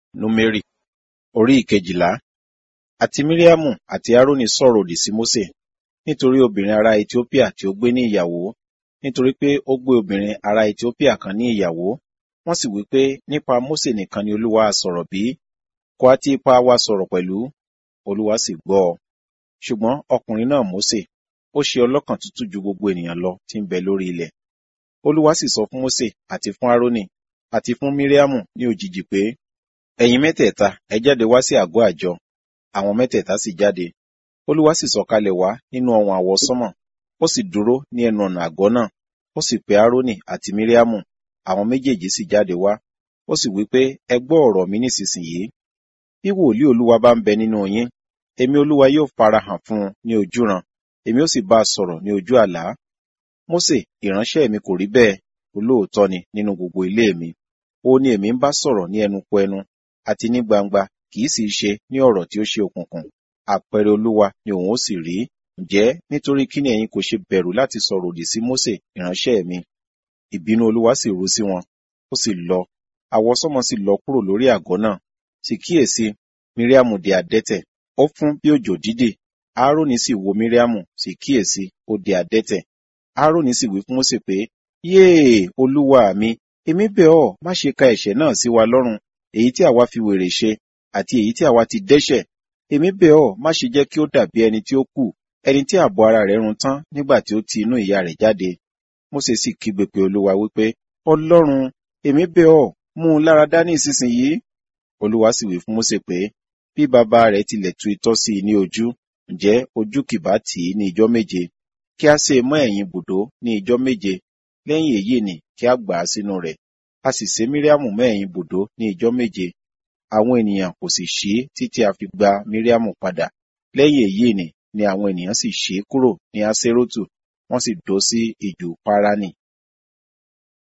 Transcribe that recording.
Númérì orí ìkejìlá àti Míríámù àti Árónì sọ̀rọ̀ òdì sí Mósè nítorí obìnrin ará Etiópíà tí ó gbé ní ìyàwó nítorí pé ó gbé obìnrin ará Etiópíà kan ní ìyàwó wọ́n sì wí pé nípa Mósè nìkan ni Olúwa ha sọ̀rọ̀ bí kò á ti ipa wa sọ̀rọ̀ pẹ̀lú Olúwa sì gbọ́ ọ ṣùgbọ́n ọkùnrin náà Mósè ó ṣe ọlọ́kàn tútù ju gbogbo ènìyàn lọ tí ń bẹ lórí ilẹ̀ Olúwa sì sọ fún Mósè àti fún Árónì àti fún Míríámù ní òjijì pé ẹ̀yin mẹ́tẹ̀ẹ̀ta ẹ jáde wá sí àgọ́ àjọ àwọn mẹ́tẹ̀ẹ̀ta sì jáde Olúwa sì sọ̀kalẹ̀ wá nínú ọ̀wọ̀n àwọsánmọ̀ ó sì dúró ní ẹnu ọ̀nà àgọ́ náà ó sì pe Árónì àti Míríámù àwọn méjèèjì sì jáde wá ó sì wí pé ẹ gbọ́ ọ̀rọ̀ mi nísinsìnyí bí wòlíì Olúwa bá ń bẹ nínú yín èmi Olúwa yóò farahàn fún un ní ojúran èmi ó sì bá a sọ̀rọ̀ ní ojú àlá Mósè ìránṣẹ́ mi kò rí bẹ́ẹ̀ olóòótọ́ ni nínú gbogbo ilé mi ó ní èmi ń bá sọ̀rọ̀ ní ẹnu kò ẹnu àti ní gbangba kì í sì í ṣe ní ọ̀rọ̀ tí ó ṣe òkùnkùn àpẹẹrẹ Olúwa ni òun ó sì rí ǹjẹ́ nítorí kí ni ẹ̀yin kò ṣe bẹ̀rù láti sọ̀rọ̀ òdì sí Mósè ìránṣẹ́ mi ìbínú Olúwa sì ru sí wọn ó sì lọ àwọsánmọ̀ sì lọ kúrò lórí àgọ́ náà sì kíyèsí Míríámù di adẹ́tẹ̀ ó fún bí òjò dídì Árónì sì wo Míríámù sì kíyèsí ó di adẹ́tẹ̀ Árónì sì wí fún Mósè pé yéè Olúwa mi èmi bẹ̀ ọ́ má ṣe ka ẹ̀ṣẹ̀ náà sí wa lọ́rùn èyí tí àwa fi wèrè ṣe àti èyí tí àwa ti dẹ́ṣẹ̀ èmi bẹ̀ ọ́ má ṣe jẹ́ kí ó dàbí ẹni tí ó kù ẹni tí ààbò ara rẹ̀ run tán nígbà tí ó ti inú ìyá rẹ̀ jáde Mósè sì kígbe pé Olúwa wípé Ọlọ́run èmi bẹ̀ ọ́ mú un lára dá ní ìsinsìnyí Olúwa sì wí fún Mósè pé bí bàbá rẹ̀ tilẹ̀ tu itọ́ sí i ní ojú ǹjẹ́ ojú kìbá tì í ní ijọ́ méje kí a ṣe mọ́ ẹ̀yìn bùdó ní ijọ́ méje lẹ́yìn èyí ni kí a gbà á sínú rẹ̀ a sì sé Míríámù mọ́ ẹ̀yìn bùdó ní ijọ́ méje àwọn ènìyàn kò sì ṣí títí a fi gba Míríámù padà lẹ́yìn èyí ni ni àwọn ènìyàn sì ṣí kúrò ní Aṣerótù wọ́n sì dó sí ijù Páránì